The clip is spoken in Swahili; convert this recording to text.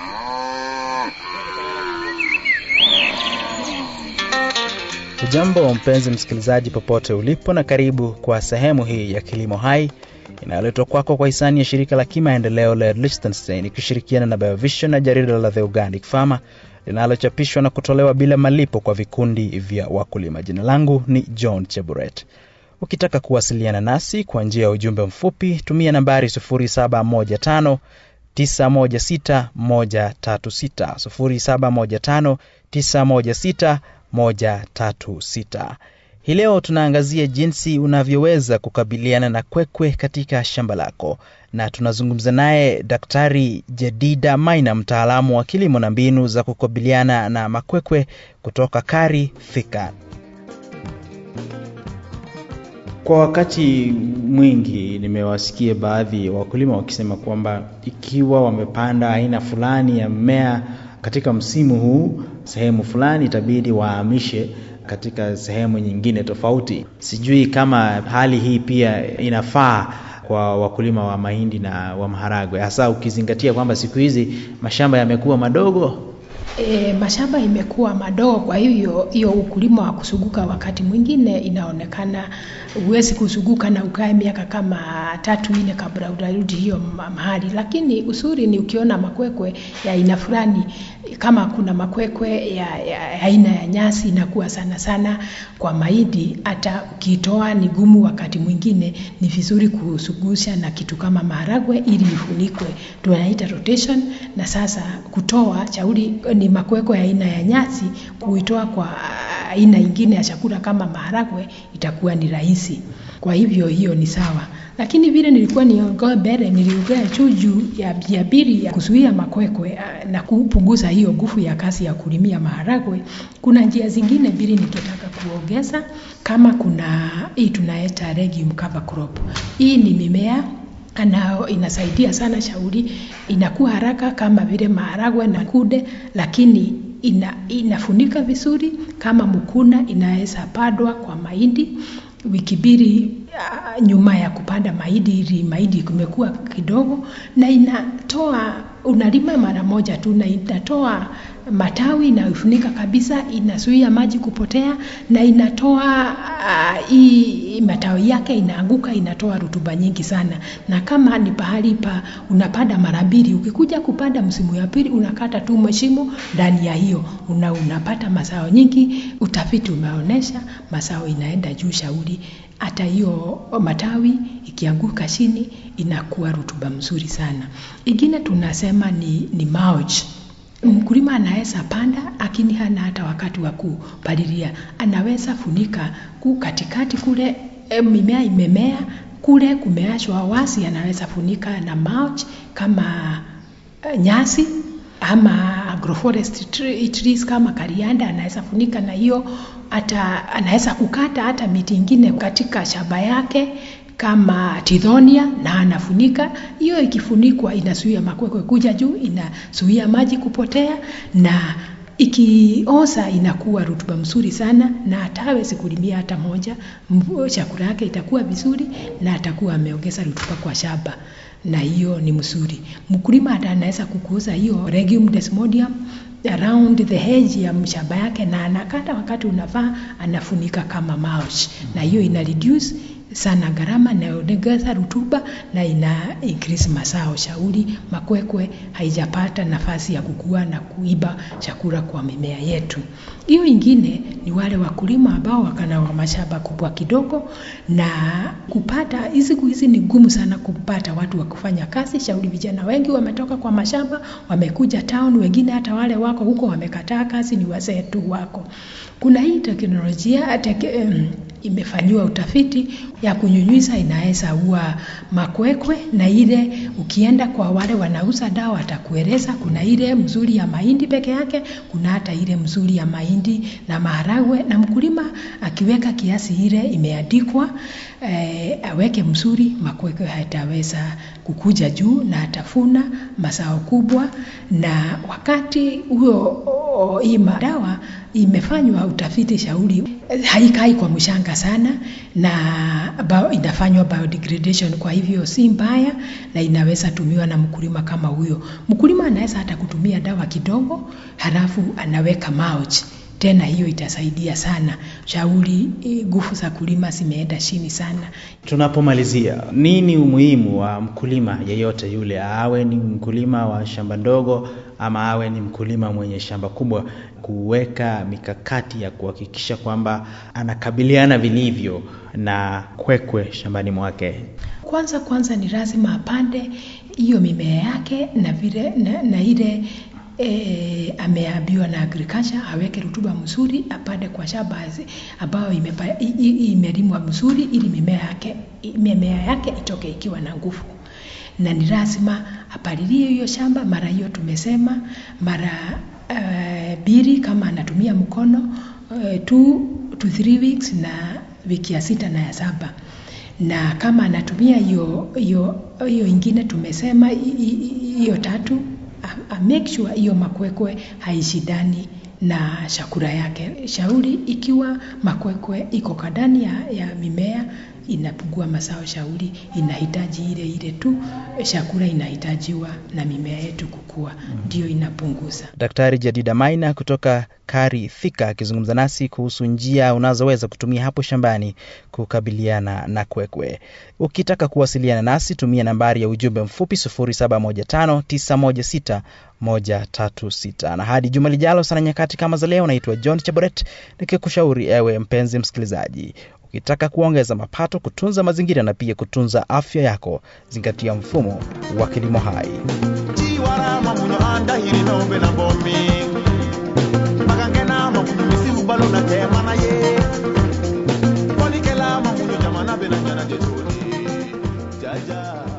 Ujambo mpenzi msikilizaji, popote ulipo, na karibu kwa sehemu hii ya Kilimo Hai inayoletwa kwako kwa hisani ya shirika la kimaendeleo la Liechtenstein ikishirikiana na Biovision na jarida la The Organic Farmer linalochapishwa na kutolewa bila malipo kwa vikundi vya wakulima. Jina langu ni John Cheburet. Ukitaka kuwasiliana nasi kwa njia ya ujumbe mfupi, tumia nambari 0715 916 136 0715 916 136. Hii leo tunaangazia jinsi unavyoweza kukabiliana na kwekwe katika shamba lako, na tunazungumza naye Daktari Jedida Maina, mtaalamu wa kilimo na mbinu za kukabiliana na makwekwe kutoka Kari Thika. Kwa wakati mwingi nimewasikia baadhi ya wakulima wakisema kwamba ikiwa wamepanda aina fulani ya mmea katika msimu huu sehemu fulani, itabidi wahamishe katika sehemu nyingine tofauti. Sijui kama hali hii pia inafaa kwa wakulima wa mahindi na wa maharagwe, hasa ukizingatia kwamba siku hizi mashamba yamekuwa madogo. E, mashamba imekuwa madogo, kwa hivyo hiyo ukulima wa kusuguka wakati mwingine inaonekana huwezi kusuguka na ukae miaka kama tatu nne kabla utarudi hiyo mahali, lakini usuri ni ukiona makwekwe ya aina fulani, kama kuna makwekwe ya, ya aina ya nyasi inakuwa sana sana kwa mahindi, hata ukitoa ni gumu. Wakati mwingine ni vizuri kusugusha na kitu kama maharagwe ili ifunikwe, tunaita rotation. Na sasa kutoa chauri ni makwekwe ya aina ya nyasi, kuitoa kwa aina ingine ya chakula kama maharagwe itakuwa ni rahisi. Kwa hivyo hiyo ni sawa, lakini vile nilikuwa niongoe mbele, niliongea juu juu ya njia mbili ya kuzuia makwekwe na kupunguza hiyo nguvu ya kazi ya kulimia maharagwe. Kuna njia zingine mbili nikitaka kuongeza, kama kuna hii tunaita legume cover crop. Hii ni mimea anao inasaidia sana shauri, inakuwa haraka kama vile maharagwe na kunde, lakini ina, inafunika vizuri. Kama mkuna inaweza pandwa kwa mahindi wiki mbili uh, nyuma ya kupanda mahindi, ili mahindi kumekuwa kidogo, na inatoa unalima mara moja tu, na inatoa matawi inayofunika kabisa, inazuia maji kupotea, na inatoa hii uh, matawi yake inaanguka, inatoa rutuba nyingi sana. Na kama ni pahali pa unapanda mara mbili, ukikuja kupanda msimu ya pili unakata tu mashimo ndani ya hiyo una, unapata mazao nyingi. Utafiti umeonyesha mazao inaenda juu shauri, hata hiyo matawi ikianguka chini inakuwa rutuba mzuri sana. Ingine tunasema ni, ni mulch. Mkulima anaweza panda lakini hana hata wakati wa kupalilia, anaweza funika ku katikati kule e, mimea imemea kule kumeachwa wazi, anaweza funika na mulch kama e, nyasi ama agroforest trees kama karianda, anaweza funika na hiyo. Hata anaweza kukata hata miti ingine katika shamba yake kama tidhonia na anafunika hiyo. Ikifunikwa inazuia makwekwe kuja juu, inazuia maji kupotea, na ikioza inakuwa rutuba mzuri sana, na hata hawezi kulimia hata moja, chakula yake itakuwa vizuri na atakuwa ameongeza rutuba kwa shamba, na hiyo ni mzuri. Mkulima hata anaweza kukuza hiyo legume desmodium around the hedge ya mshamba yake, na anakata wakati unafaa, anafunika kama mulch, na hiyo ina reduce sana gharama inayoongeza rutuba na ina increase mazao. Shauri makwekwe haijapata nafasi ya kukua na kuiba chakula kwa mimea yetu. Hiyo ingine ni wale wakulima ambao wakana wa mashamba kubwa kidogo, na kupata siku hizi ni gumu sana kupata watu wa kufanya kazi. Shauri vijana wengi wametoka kwa mashamba wamekuja town, wengine hata wale wako huko wamekataa kazi, ni wazee tu wako. Kuna hii teknolojia teke, um, imefanyiwa utafiti ya kunyunyiza inaweza ua makwekwe, na ile ukienda kwa wale wanauza dawa atakueleza kuna ile mzuri ya mahindi peke yake, kuna hata ile mzuri ya mahindi na maharagwe, na mkulima akiweka kiasi ile imeandikwa eh, aweke mzuri, makwekwe hataweza kukuja juu na atafuna mazao kubwa. Na wakati huo hii madawa imefanywa utafiti shauri, haikai kwa mshanga sana na bao, inafanywa biodegradation, kwa hivyo si mbaya na inaweza tumiwa na mkulima kama huyo. Mkulima anaweza hata kutumia dawa kidogo, halafu anaweka mulch tena hiyo itasaidia sana. Shauri nguvu za kulima zimeenda chini sana. Tunapomalizia, nini umuhimu wa mkulima yeyote yule, awe ni mkulima wa shamba ndogo ama awe ni mkulima mwenye shamba kubwa, kuweka mikakati ya kuhakikisha kwamba anakabiliana vilivyo na kwekwe shambani mwake? Kwanza kwanza ni lazima apande hiyo mimea yake na vile na, na ile E, ameambiwa na agriculture aweke rutuba mzuri, apande kwa shamba ambayo imelimwa mzuri, ili mimea yake mimea yake itoke ikiwa na nguvu, na ni lazima apalilie hiyo shamba mara hiyo tumesema mara mbili, uh, kama anatumia mkono uh, two to three weeks na wiki ya sita na ya saba na kama anatumia hiyo hiyo hiyo ingine tumesema hiyo tatu a make sure hiyo makwekwe haishindani na chakula yake. Shauri ikiwa makwekwe iko kadani ya, ya mimea inapungua mazao. Shauri inahitaji ile ile tu chakula inahitajiwa na mimea yetu kukua, ndio inapunguza. Daktari Jadida Maina kutoka Kari Thika akizungumza nasi kuhusu njia unazoweza kutumia hapo shambani kukabiliana na kwekwe. Ukitaka kuwasiliana nasi tumia nambari ya ujumbe mfupi 0715916136. Na hadi juma lijalo sana nyakati kama za leo, naitwa John Chaboret nikikushauri ewe mpenzi msikilizaji, ukitaka kuongeza mapato, kutunza mazingira na pia kutunza afya yako, zingatia mfumo wa kilimo hai. Jaja.